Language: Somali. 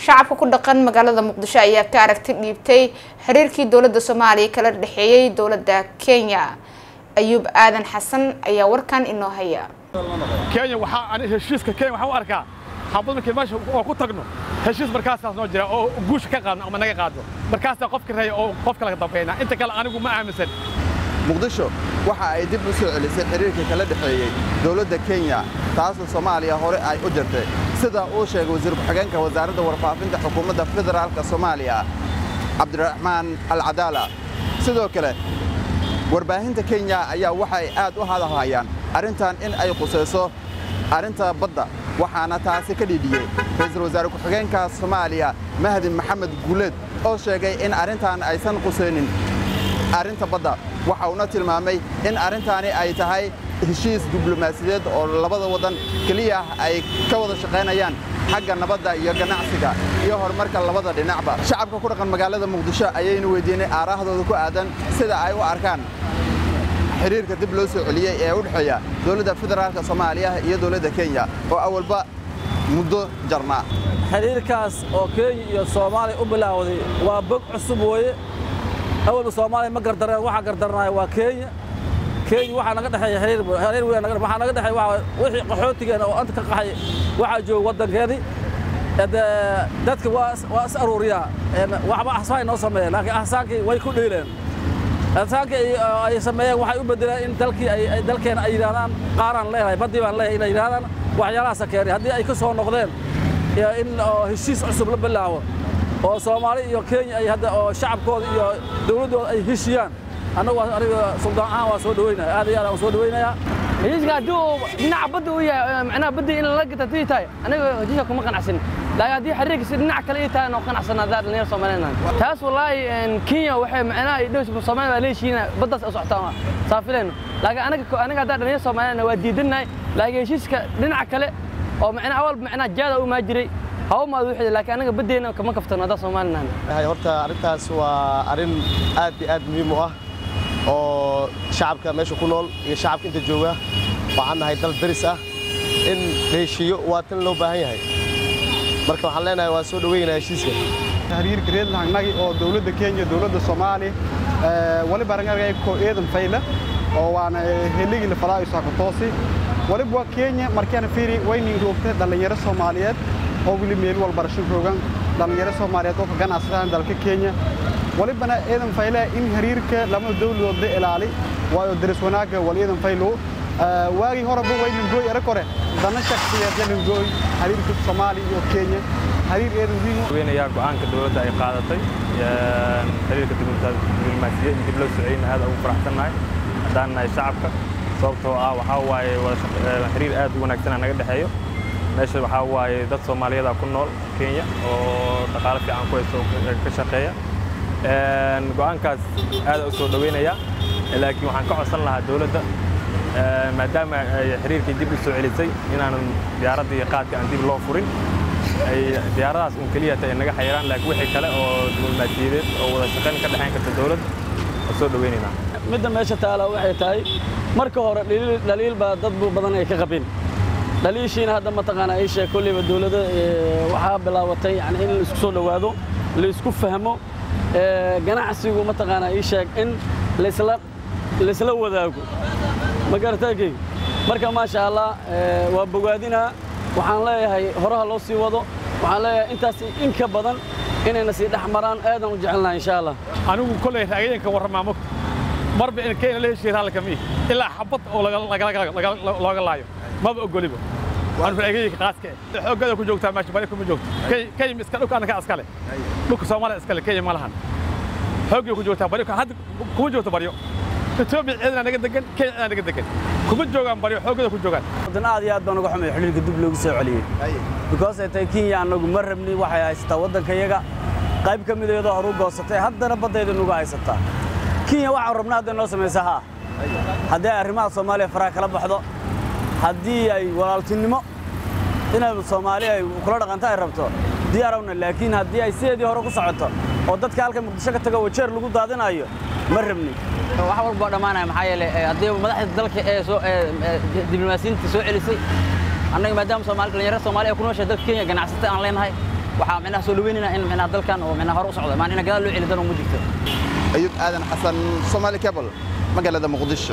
shacabka ku dhaqan magaalada muqdisho ayaa ka aragti dhiibtay xiriirkii dowladda soomaaliya kala dhexeeyey dowladda kenya ayuub aadan xasan ayaa warkan inoo haya kenya waxaa ani heshiiska kenya waxaan u arkaa habad markii meesha oo ku tagno heshiis markaasaas noo jira oo guusha ka qaadno ama naga qaadno markaasaa qofka reeya oo qofka laga dambayna inta kale anigu ma aaminsan muqdisho waxa ay dib u soo celisay xiriirka kala dhexeeyey dowladda kenya taasoo soomaaliya hore ay u jirtay sida uu sheegay wasiir ku-xigeenka wasaaradda warfaafinta xukuumadda federaalka soomaaliya cabdiraxmaan alcadaala sidoo kale warbaahinta kenya ayaa waxay aad u hadalhayaan arrintan in ay qusayso arrinta badda waxaana taasi ka dhiidhiyey ra'iisul wasaare ku-xigeenka soomaaliya mahdi maxamed guuleed oo sheegay in arrintan aysan qusaynin arrinta badda waxa uuna tilmaamay in arrintaani ay tahay heshiis diblomaasiyadeed oo labada waddan keliya ay ka wada shaqaynayaan xagga nabadda iyo ganacsiga iyo horumarka labada dhinacba shacabka ku dhaqan magaalada muqdisho ayaynu weydiinay aaraahdooda ku aadan sida ay u arkaan xiriirka dib loo soo celiyey ee u dhexeeya dowladda federaalka soomaaliya iyo dowladda kenya oo awalba muddo jarnaa xiriirkaas oo kenya iyo soomaaliya u bilaawday waa bog cusub weeye awalba soomaaliya ma gardareen waxaa gardarnaya waa kenya kenya waxaa naga dhexeeya xiriir xiriir weyn naga waxaa naga dhexeeya waa wixii qaxootigeena oo anta ka qaxay waxaa jooga waddankeedii dadka waa waa is aruuriyaa waxba ahsaan noo sameeyeen laakiin ahsaankii way ku dhiileen ahsaankii ay sameeyeen waxay u bedeleen in dalkii ay dalkeena ay yidhahdaan qaaraan leeyahay baddii baan leeyahay inay yidhahdaan waxyaalahaasa keenay haddii ay ka soo noqdeen in heshiis cusub la bilaabo oo soomaali iyo kenya ay hadda oo shacabkooda iyo dowladdooda ay heshiyaan annagu aniga suldaan ahaan waa soo dhaweynaya aad iyo aad waan soo dhaweynayaa heshiiska haddii uu dhinaca badda uu yahay macnaha badda in lala gata haddii tahay aniga heshiiska kuma qanacsan laakiin haddii xiriirka si dhinac kale ii tahay noo qanacsan haddaa dhalinyar soomaaliyeed taas wallaahi kenya waxay macnaha dhowsba soomaaliya waa leeshiina baddaas u socotaan saafilayno laakiin aniga aniga haddaa dhalinyar soomaaliyeedna waa diidannahay laakiin heshiiska dhinaca kale oo macnaha awal macnaha jaada u maa jiray haw maad wixii laakiin anaga baddeena kama kaftano haddaa soomaalinahan horta arrintaas waa arrin aad iyo aad muhiim u ah oo shacabka meesha ku nool iyo shacabka inta jooga waxaan nahay dal daris ah in la heshiiyo waa tan loo baahan yahay marka waxaan leenahay waa soo dhaweynaa heshiiska xiriirka reedlahangnagi oo dowladda kenya dowladda soomaaliya waliba rangarga ko eedan fayla oo waana heligii la falaayo saakotoosi waliba waa kenya markaana fiiri waynin roogtay dhallinyaro soomaaliyeed oo weli meel walbarasho roogan dhallinyaro soomaaliyeed oo ka ganacsadaan dalka kenya walibana eedan fayle in xiriirka lama dawladood la ilaali waayo daris wanaagga wal eedan faylo waagii horeba waynangooy era kore dana shakhsiyeed yanangooy xiriirka soomaaliya iyo kenya xiriir eedan wiin weynayaa go'aanka dowladda ay qaadatay xiriirka diblomaasiyad in dib loo soceyna aad ugu faraxsannahay haddaan nahay shacabka sababtoo ah waxaa waaye xiriir aad u wanaagsanaa naga dhexeeyo meesha waxaa waaye dad soomaaliyeeda ku nool kenya oo dhaqaalo fiican ku haysto ka shaqeeya go'aankaas aad u soo dhaweynaya laakiin waxaan ka codsan lahaa dowladda maadaama ay xiriirkii dib u soo celisay inaanan diyaaradda iyo qaadka aan dib loo furin ay diyaaradahaas un keliya tahay naga xayiraan laakiin wixii kale oo diblomaasiyadeed oo wada shaqayn ka dhexayn karta dowladda waa soo dhaweynaynaa midda meesha taala waxay tahay marka hore dhaliil baa dad badan ay ka qabeen dhaliishiina hadda mataqaanaa ii sheeg kolleyba dowladda waxaa bilaabatay yani in la isku soo dhowaado la isku fahmo ganacsigu mataqaanaa ii sheeg in laysla laysla wadaago ma garataankeyga marka maasha allah waa bogaadinaa waxaan leeyahay horaha loo sii wado waxaan leeyahay intaas in ka badan inayna sii dhex maraan aadan u jecelnaha insha allah anigu kolley raagayanka warramaa mogta marba in kenya la heshiiya raalli kama ihi ilaa xabad oo looga laayo maba ogoliba waan raagayanka qaaska eh xoogada ku joogtaa meesha bari kuma joogto kenya iska dhulka annaka iskale dhulka soomaaliya iskale kenya ma lahan xoogay ku joogtaa baryo hadda kuma joogto baryo etoobiya ciidana naga degan kenya ciidana naga degan kuma joogaan baryo xoogada ku joogaan wadan aad iyo aad baan uga xumay xiriirka dib loogu soo celiyey because ay tahay kenya annagu ma rabni waxay haysataa waddankayaga qayb ka mid iyadoo horu goosatay haddana baddayda nugu haysataa kenya waxaan rabnaa hadday noo samaysa haa haddii ay arrimaha soomaaliya faraha kala baxdo haddii ay walaaltinimo inay soomaaliya ay kula dhaqanto ay rabto diyaarawna laakiin haddii ay sideedii hore ku socoto oo dadka halka muqdisho ka tago wajeer lagu daadinayo ma rabni wax walba waa dhammaanaya maxaa yeelay haddii madaxda dalka ee soo diblomaasiyiinta soo celisay annaga maadaama soomaali dhalinyarada soomaaliya ku nooshahay dalka kenya ganacsata aan leenahay waxaa micnaha soo dhaweynayna in micnaha dalkan oo micnaha hore u socdo maan ina gadaal loo celi dan uma jirto ayub aadan xasan somaali cable magaalada muqdisho